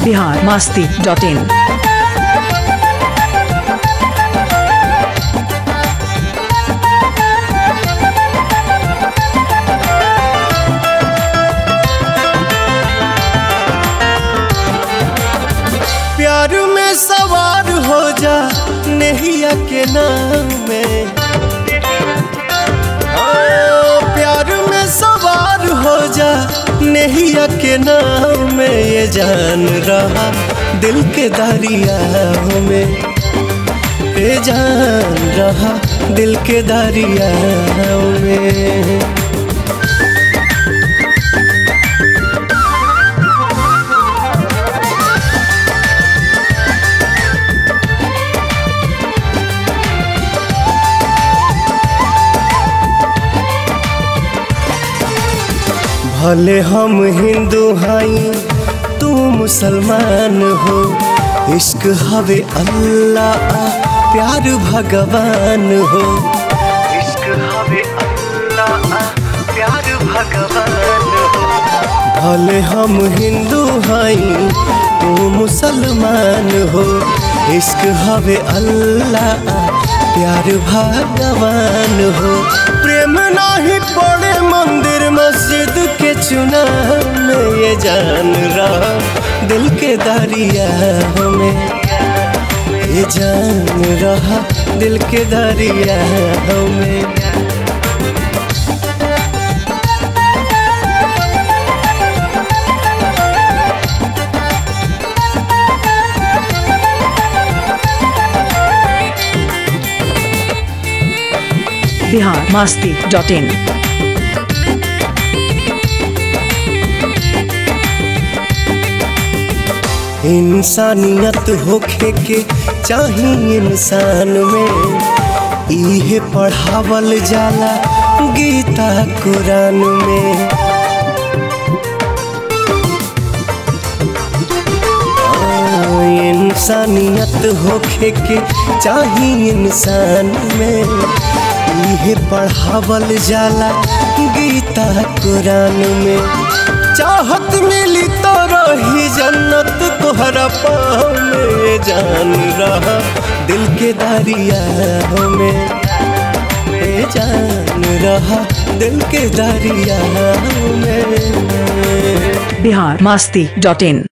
Bihar Masti dot in प्यार में सवार हो जा नैया के नाम में हाँ, प्यार में सवार हो जा नैया के नाम में ये जान रहा दिल के दरिया में ये जान रहा दिल के दरिया में भले हम हिंदू हई तू मुसलमान हो इश्क हवे अल्लाह प्यार भगवान हो इश्क हवे अल्लाह प्यार भगवान हो भले हम हिंदू हई तू मुसलमान हो इश्क हवे अल्लाह प्यार भगवान हो प्रेम नाही पड़े मंदिर मस्जिद के चुना में ये जान रहा दिल के दरिया में ये जान रहा दिल के दरिया में बिहार मास्ती डॉट इन इंसानियत होखे के चाही इंसान में इहे पढ़ावल जाला गीता कुरान में हाँ, इंसानियत होखे के चाही इंसान में इहे पढ़ावल जाला गीता कुरान में चाहत मिली तो रही जन्नत तोहरा पाँव में जान रहा दिल के दरिया में ए जान रहा दिल के दरिया में बिहार मास्ती डॉट इन